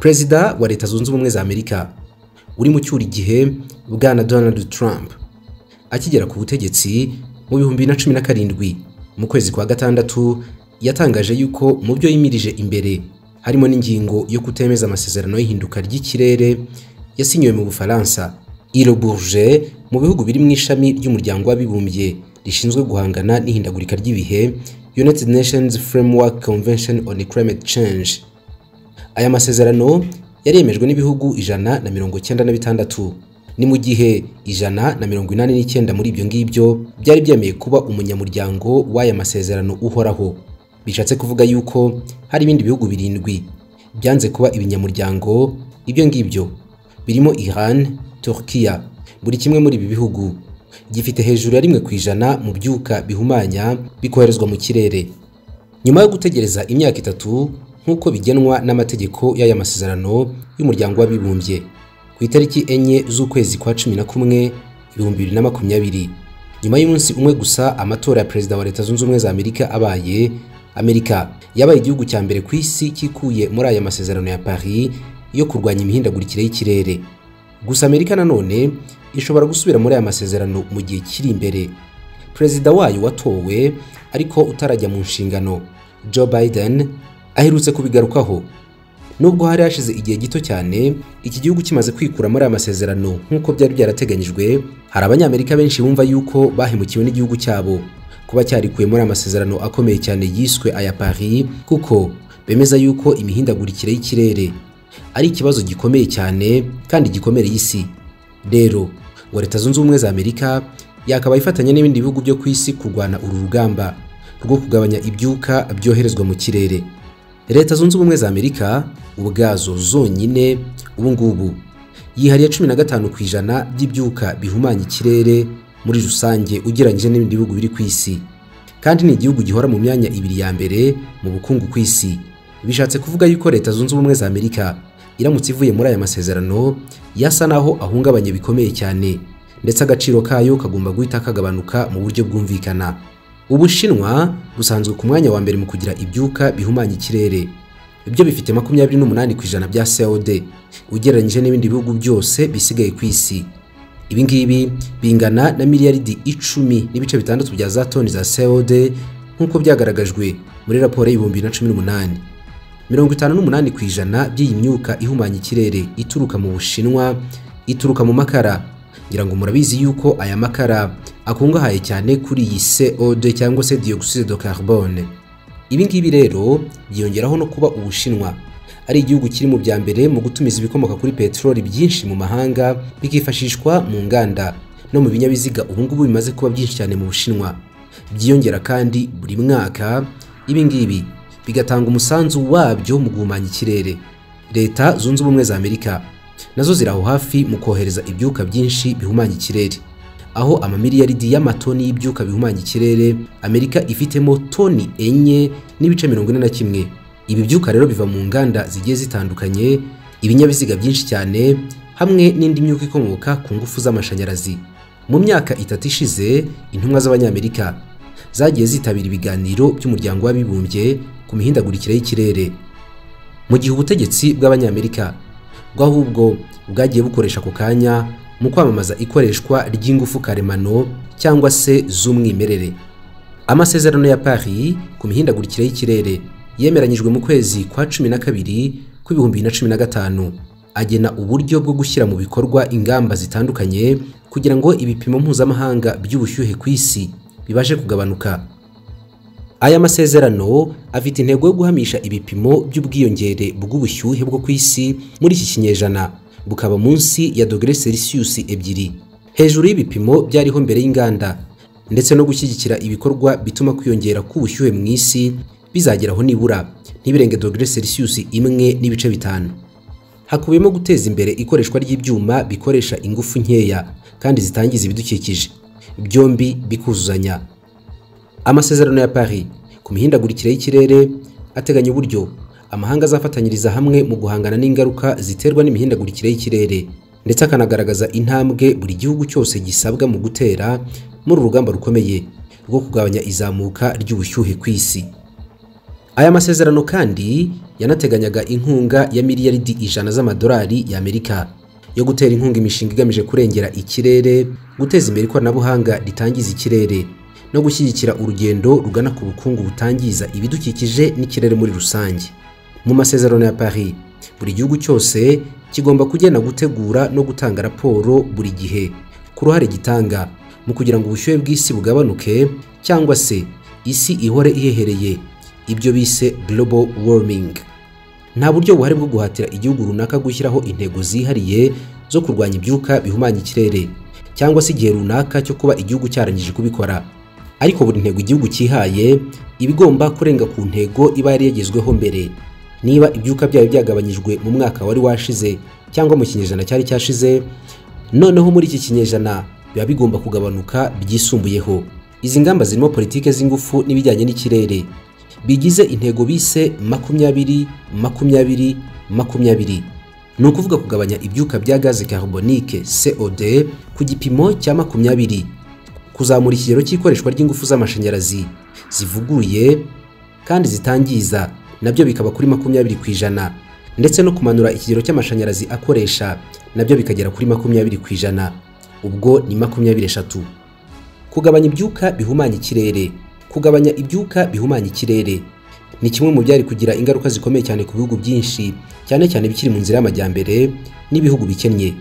perezida wa leta zunze ubumwe za amerika uri mu cyura igihe bwana donald trump akigera ku butegetsi mu bihumbi bibiri na cumi na karindwi mu kwezi kwa gatandatu yatangaje yuko mu byo yimirije imbere harimo n'ingingo yo kutemeza amasezerano y'ihinduka ry'ikirere yasinyiwe mu bufaransa ilo bourge mu bihugu biri mu ishami ry'umuryango w'abibumbye rishinzwe guhangana n'ihindagurika ry'ibihe united nations framework convention on climate change aya masezerano yaremejwe n'ibihugu ijana na mirongo cyenda na bitandatu ni mu gihe ijana na mirongo inani n'icyenda muri ibyo ngibyo byari byemeye kuba umunyamuryango w'aya masezerano uhoraho bishatse kuvuga yuko hari ibindi bihugu birindwi byanze kuba ibinyamuryango ibyo ngibyo birimo Iran Turkiya buri kimwe muri ibi bihugu gifite hejuru ya rimwe ku ijana mu byuka bihumanya bikoherezwa mu kirere nyuma yo gutegereza imyaka itatu nk'uko bigenwa n'amategeko y'aya masezerano y'umuryango w'abibumbye ku itariki enye z'ukwezi kwa cumi na kumwe ibihumbi bibiri na makumyabiri nyuma y'umunsi umwe gusa amatora ya perezida wa leta zunze ubumwe za amerika abaye amerika yabaye igihugu cya mbere ku isi kikuye muri aya masezerano ya paris yo kurwanya imihindagurikire y'ikirere gusa amerika nanone ishobora gusubira muri aya masezerano mu gihe kiri imbere perezida wayo watowe ariko utarajya mu nshingano joe biden aherutse kubigarukaho nubwo hari hashize igihe gito cyane iki gihugu kimaze kwikura muri aya masezerano nk'uko byari byarateganyijwe hari abanyamerika benshi bumva yuko bahemukiwe n'igihugu cyabo kuba cyarikuye muri aya masezerano akomeye cyane yiswe aya paris kuko bemeza yuko imihindagurikire y'ikirere ari ikibazo gikomeye cyane kandi gikomereye isi rero ngo leta zunze ubumwe za amerika yakabaye ifatanya n'ibindi bihugu byo ku isi kurwana uru rugamba rwo kugabanya ibyuka byoherezwa mu kirere leta zunze ubumwe za amerika ubwazo zonyine ubu ngubu yihariye cumi na gatanu ku ijana by'ibyuka bihumanya ikirere muri rusange ugereranyije n'ibindi bihugu biri ku isi kandi ni igihugu gihora mu myanya ibiri ya mbere mu bukungu ku isi bishatse kuvuga yuko leta zunze ubumwe za amerika iramutse ivuye muri aya masezerano yasa naho ahungabanye bikomeye cyane ndetse agaciro kayo kagomba guhita kagabanuka mu buryo bwumvikana ubushinwa busanzwe ku mwanya wa mbere mu kugira ibyuka bihumanya ikirere ibyo bifite makumyabiri n'umunani ku ijana bya cod ugereranyije n'ibindi bihugu byose bisigaye ku isi ibi ngibi bingana na miliyaridi icumi n'ibice bitandatu bya za toni za cod nk'uko byagaragajwe muri raporo y'ibihumbi bibiri na cumi n'umunani mirongo itanu n'umunani ku ijana by'iyi myuka ihumanya ikirere ituruka mu bushinwa ituruka mu makara ngira ngo murabizi yuko aya makara akungahaye cyane kuri iyi cod cyangwa se dioxide de carbone ibi ngibi rero byiyongeraho no kuba ubushinwa ari igihugu kiri mu bya mbere mu gutumiza ibikomoka kuri peteroli byinshi mu mahanga bikifashishwa mu nganda no mu binyabiziga ubu ngubu bimaze kuba byinshi cyane mu bushinwa byiyongera kandi buri mwaka ibi ngibi bigatanga umusanzu wabyo mu guhumanya ikirere leta zunze ubumwe za amerika nazo ziri aho hafi mu kohereza ibyuka byinshi bihumanya ikirere aho amamiliyaridi y'amatoni y'ibyuka bihumanya ikirere amerika ifitemo toni enye n'ibice mirongo ine na kimwe ibi byuka rero biva mu nganda zigiye zitandukanye ibinyabiziga byinshi cyane hamwe n'indi myuka ikomoka ku ngufu z'amashanyarazi mu myaka itatu ishize intumwa z'abanyamerika zagiye zitabira ibiganiro by'umuryango w'abibumbye ku mihindagurikire y'ikirere mu gihe ubutegetsi bw'abanyamerika bwo ahubwo bwagiye bukoresha ako kanya mu kwamamaza ikoreshwa ry'ingufu karemano cyangwa se z'umwimerere amasezerano ya paris ku mihindagurikire y'ikirere yemeranyijwe mu kwezi kwa cumi na kabiri kw'ibihumbi bibiri na cumi na gatanu agena uburyo bwo gushyira mu bikorwa ingamba zitandukanye kugira ngo ibipimo mpuzamahanga by'ubushyuhe ku isi bibashe kugabanuka aya masezerano afite intego yo guhamisha ibipimo by'ubwiyongere bw'ubushyuhe bwo ku isi muri iki kinyejana bukaba munsi ya dogere selisiyusi ebyiri hejuru y'ibipimo byariho mbere y'inganda ndetse no gushyigikira ibikorwa bituma kwiyongera k'ubushyuhe mu isi bizageraho nibura ntibirenge dogere selisiyusi imwe n'ibice bitanu hakubiyemo guteza imbere ikoreshwa ry'ibyuma bikoresha ingufu nkeya kandi zitangiza ibidukikije byombi bikuzuzanya amasezerano ya paris ku mihindagurikire y'ikirere ateganya uburyo amahanga azafatanyiriza hamwe mu guhangana n'ingaruka ziterwa n'imihindagurikire y'ikirere ndetse akanagaragaza intambwe buri gihugu cyose gisabwa mu gutera muri urugamba rukomeye rwo kugabanya izamuka ry'ubushyuhe ku isi aya masezerano kandi yanateganyaga inkunga ya miliyaridi ijana z'amadolari y'amerika yo gutera inkunga imishinga igamije kurengera ikirere guteza imbere ikoranabuhanga ritangiza ikirere no gushyigikira urugendo rugana ku bukungu butangiza ibidukikije n'ikirere muri rusange mu masezerano ya paris buri gihugu cyose kigomba kugena gutegura no gutanga raporo buri gihe ku ruhare gitanga mu kugira ngo ubushyuhe bw'isi bugabanuke cyangwa se isi ihore ihehereye ibyo bise global warming nta buryo buhari bwo guhatira igihugu runaka gushyiraho intego zihariye zo kurwanya ibyuka bihumanya ikirere cyangwa se igihe runaka cyo kuba igihugu cyarangije kubikora ariko buri ntego igihugu cyihaye iba igomba kurenga ku ntego iba yari yagezweho mbere niba ibyuka byayo byagabanyijwe mu mwaka wari washize cyangwa mu kinyejana cyari cyashize noneho muri iki kinyejana biba bigomba kugabanuka byisumbuyeho izi ngamba zirimo politike z'ingufu n'ibijyanye n'ikirere bigize intego bise makumyabiri makumyabiri makumyabiri ni ukuvuga kugabanya ibyuka bya gaze carbonique cod ku gipimo cya makumyabiri kuzamura ikigero cy'ikoreshwa ry'ingufu z'amashanyarazi zivuguruye kandi zitangiza nabyo bikaba kuri makumyabiri ku ijana ndetse no kumanura ikigero cy'amashanyarazi akoresha nabyo bikagera kuri makumyabiri ku ijana ubwo ni makumyabiri eshatu kugabanya ibyuka bihumanya ikirere kugabanya ibyuka bihumanya ikirere ni kimwe mu byari kugira ingaruka zikomeye cyane ku bihugu byinshi cyane cyane bikiri mu nzira y'amajyambere n'ibihugu bikennye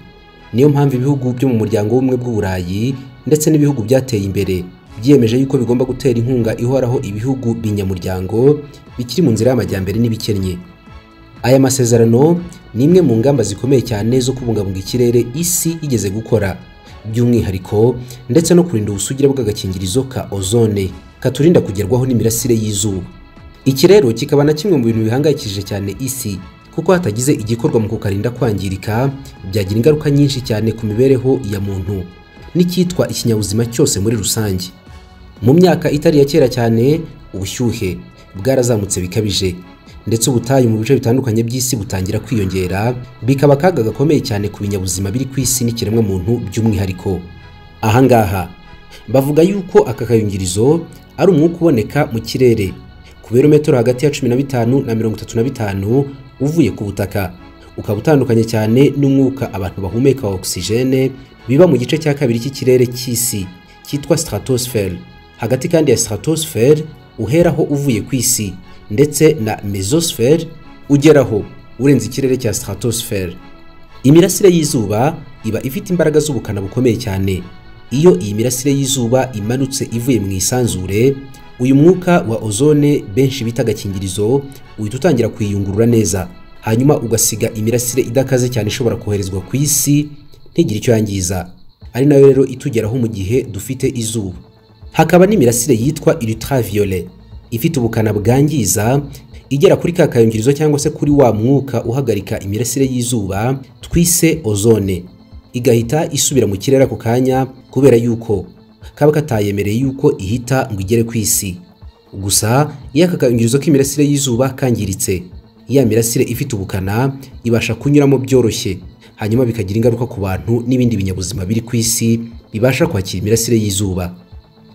niyo mpamvu ibihugu byo mu muryango w'ubumwe bw'uburayi ndetse n'ibihugu byateye imbere byiyemeje yuko bigomba gutera inkunga ihoraho ibihugu binyamuryango bikiri mu nzira y'amajyambere n'ibikennye aya masezerano ni imwe mu ngamba zikomeye cyane zo kubungabunga ikirere isi yigeze gukora by'umwihariko ndetse no kurinda ubusugire bw'agakingirizo ka ozone katurinda kugerwaho n'imirasire y'izuba iki rero kikaba na kimwe mu bintu bihangayikishije cyane isi kuko hatagize igikorwa mu kukarinda kwangirika byagira ingaruka nyinshi cyane ku mibereho ya muntu n'icyitwa ikinyabuzima cyose muri rusange mu myaka itari ya kera cyane ubushyuhe bwarazamutse bikabije ndetse ubutayu mu bice bitandukanye by'isi butangira kwiyongera bikaba akaga gakomeye cyane ku binyabuzima biri ku isi n'ikiremwamuntu by'umwihariko aha ngaha bavuga yuko aka kayungirizo ari umwuka uboneka mu kirere ku birometero hagati ya 15 na 35 uvuye ku butaka ukaba utandukanye cyane n'umwuka abantu bahumeka wa oxygene biba mu gice cya kabiri cy'ikirere cy'isi cyitwa stratosphere hagati kandi ya stratosphere uheraho uvuye ku isi ndetse na mesosphere ugeraho urenze ikirere cya stratosphere imirasire y'izuba iba ifite imbaraga z'ubukana bukomeye cyane iyo iyi mirasire y'izuba imanutse ivuye mu isanzure uyu mwuka wa ozone benshi bita agakingirizo uhita utangira kwiyungurura neza hanyuma ugasiga imirasire idakaze cyane ishobora koherezwa ku isi ntigire icyo yangiza ari nayo rero itugeraho mu gihe dufite izuba hakaba n'imirasire yitwa ultraviolet ifite ubukana bwangiza igera kuri ka kayungirizo cyangwa se kuri wa mwuka uhagarika imirasire y'izuba twise ozone igahita isubira mu kirere ako kanya kubera yuko kaba katayemereye yuko ihita ngo igere ku isi gusa iyo aka kayungirizo k'imirasire y'izuba kangiritse ya mirasire ifite ubukana ibasha kunyuramo byoroshye hanyuma bikagira ingaruka ku bantu n'ibindi binyabuzima biri ku isi bibasha kwakira imirasire y'izuba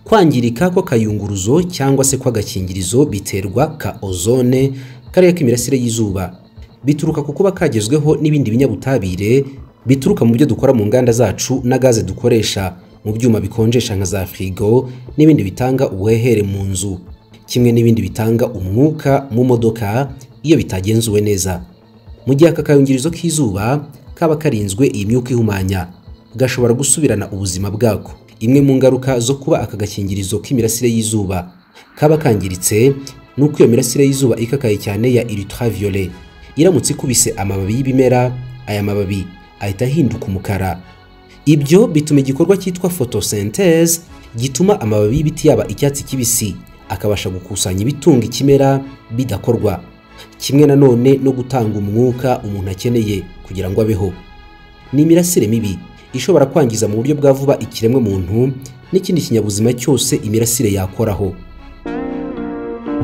kwangirika kw'akayunguruzo cyangwa se kw'agakingirizo biterwa ka ozone kariya k'imirasire y'izuba bituruka ku kuba kagezweho n'ibindi binyabutabire bituruka mu byo dukora mu nganda zacu na gaze dukoresha mu byuma bikonjesha nka za firigo n'ibindi bitanga ubuhehere mu nzu kimwe n'ibindi bitanga umwuka mu modoka iyo bitagenzuwe neza mu gihe aka kayungirizo k'izuba kaba karinzwe iyi myuka ihumanya gashobora gusubirana ubuzima bwako imwe mu ngaruka zo kuba aka gakingirizo k'imirasire y'izuba kaba kangiritse ni uko iyo mirasire y'izuba ikakaye cyane ya ultraviolet iramutse ikubise amababi y'ibimera aya mababi ahita ahinduka umukara ibyo bituma igikorwa cyitwa photosynthese gituma amababi y'ibiti yaba icyatsi kibisi akabasha gukusanya ibitunga ikimera bidakorwa kimwe nanone no gutanga umwuka umuntu akeneye kugira ngo abeho ni imirasire mibi ishobora kwangiza mu buryo bwa vuba ikiremwa muntu n'ikindi kinyabuzima cyose imirasire yakoraho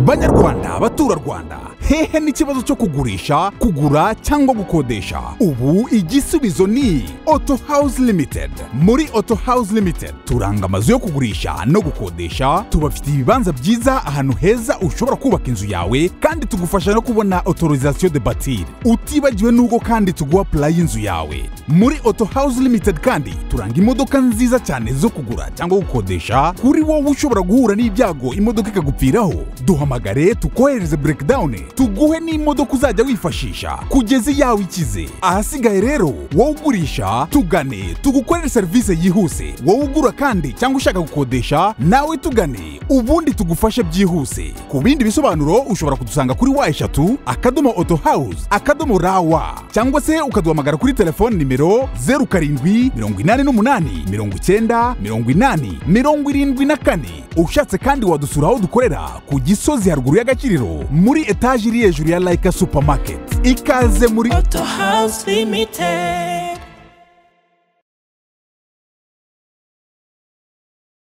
banyarwanda baturarwanda hehe n'ikibazo cyo kugurisha kugura cyangwa gukodesha ubu igisubizo ni auto house limited muri auto house limited turanga amazu yo kugurisha no gukodesha tubafitiye ibibanza byiza ahantu heza ushobora kubaka inzu yawe kandi tugufasha no kubona autorisation de batir utibagiwe n'ubwo kandi tuguha purayi y'inzu yawe muri auto house limited kandi turanga imodoka nziza cyane zo kugura cyangwa gukodesha kuri wowe ushobora guhura n'ibyago imodoka ikagupfiraho duhamagare tukohereze breakdown tuguhe n'imodoka uzajya wifashisha kugeza iyawe ikize ahasigaye rero wowe ugurisha tugane tugukorere serivisi yihuse wowe ugura kandi cyangwa ushaka gukodesha nawe tugane ubundi tugufashe byihuse ku bindi bisobanuro ushobora kudusanga kuri wa eshatu akadomo auto house akadomo rawa cyangwa se ukaduhamagara kuri telefone nimero zeru karindwi mirongo inani n'umunani mirongo icyenda mirongo inani mirongo irindwi na kane ushatse kandi wadusura aho dukorera ku gisozi haruguru y'agakiriro muri etaje iri hejuru ya layika supamaketi ikaze muri Auto House Limited.